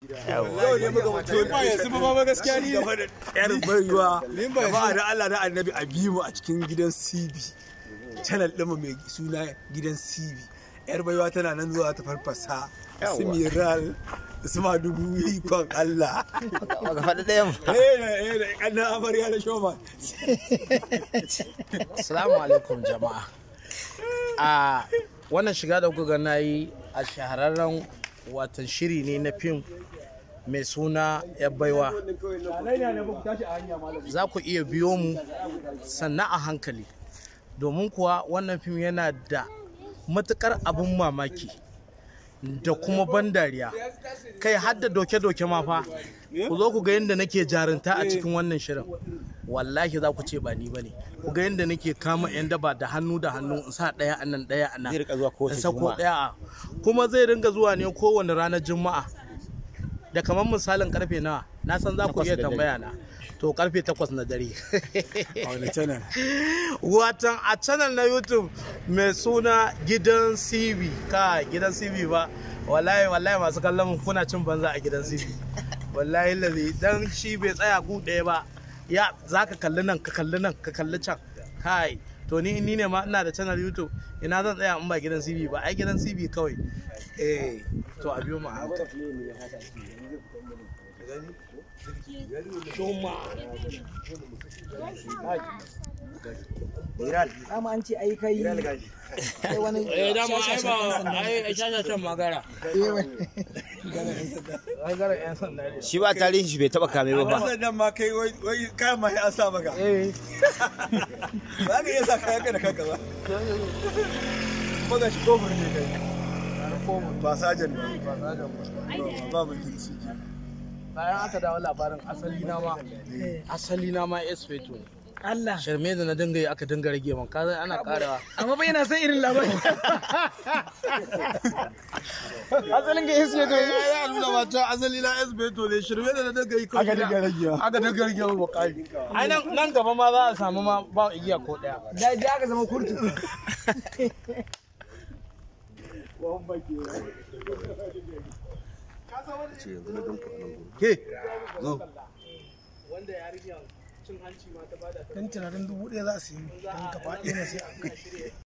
yau ne muka mutu ba yanzu ba ma gaskiya ni gaba da yar baiwa ba ba da Allah da annabi a bi mu a cikin gidan CB channel ɗinmu mai suna gidan CB yar baiwa tana nan zuwa ta farfasa su miral su ma dubu ikon Allah Baka faɗi ɗayan ba. eh eh da kannan amarya da shoma Assalamu alaikum jama'a. A wannan shiga da kuka na yi a shahararren watan shiri ne na fim mai suna ‘yan baiwa. Za ku iya biyo mu sannan a hankali. Domin kuwa wannan fim yana da matukar abin mamaki da kuma ban dariya. Kai har da doke-doke ma fa. Ku zo ku ga yadda nake jarinta a cikin wannan shirin. wallahi za ku ce ba ni bane ku ga yadda nake kama yan daba da hannu da hannu in sa daya a nan daya a nan Zai rika zuwa kowace in sako Juma'a. daya a kuma zai ringa zuwa ne kowane ranar juma'a da kamar misalin karfe nawa na san za ku Takwas iya da dare. tambaya na to karfe takwas na dare a wani channel watan a channel na youtube mai suna gidan cv ka gidan cv ba wallahi wallahi masu kallon mu kuna cin banza a gidan cv wallahi lalle dan shi bai tsaya gu ɗaya ba ya za ka kalli nan ka kalli nan ka kalli can kai to ni ni ne ma ina da channel youtube ina zan tsaya in ba gidan cv ba ai gidan cv kawai eh to a biyo mu a hankali. dama an ce ai kai kai wani eh dama ai ba ai shashashan magara ai gara yan sanda ne Shi ba tarihin shi bai taɓa kame ba fa. Wasan nan ma kai wai wai kayan ma sai an sa maka eh ba ka iya sa kayan ka da kanka ba kuma ga shi kofar ne kai ba sajan ba ba mutunci bayan aka dawo labarin asali na ma asali na ma espeto ne Allah sharme da na dinga yi aka dinga rage man kaza ana karawa amma ba yana son irin labarin asalin ga yesu ya to ya nuna mata asali na espeto ne shirme da na dinga yi aka dinga ragewa aka dinga rage man bakari ai nan nan gaba ma za a samu ma ba igiya ko daya da da aka zama kurtu ke wanda ya rige cin hanci ma ta bada dan tunanin dubu ɗaya za su yi dan gaba ɗaya na sai a kai